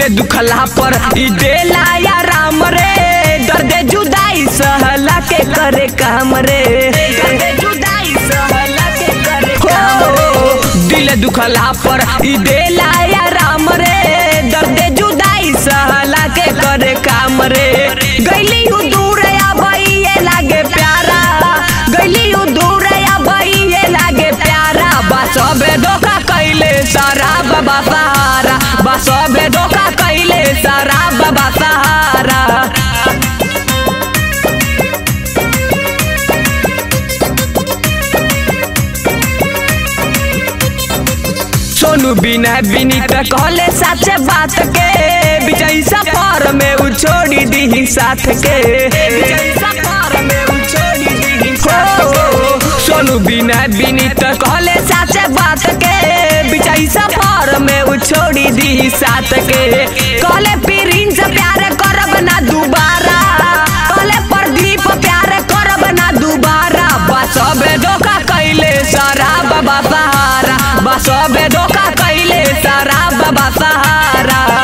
दिल दुखला पर ई देला या राम रे दर्द जुदाई सहला के करे काम रे दर्द जुदाई सहला के करे काम रे दिल दुखला पर ई देला या राम रे दर्द जुदाई सहला के करे काम रे गइली हूँ दूर या भाई ये लागे प्यारा गइली हूँ दूर या भाई ये लागे प्यारा बस अबे धोखा कैले सारा बाबा सहारा बस अबे धोखा कैले सारा बाबा सहारा सोनू बिना बिनीत कहले साचे बात के विजय सफर में उ छोड़ी दी साथ के विजय सफर में उ छोड़ी दी साथ के सोनू बिना बिनीत कहले साचे बात के विजय सफर में उ छोड़ी दी साथ के कहले प्रिंस से प्यार करब ना दोबारा कहले प्रदीप प्यार करब ना दोबारा बस अबे धोखा कैले सारा बाबा सहारा बस अबे धोखा कैले सारा बाबा सहारा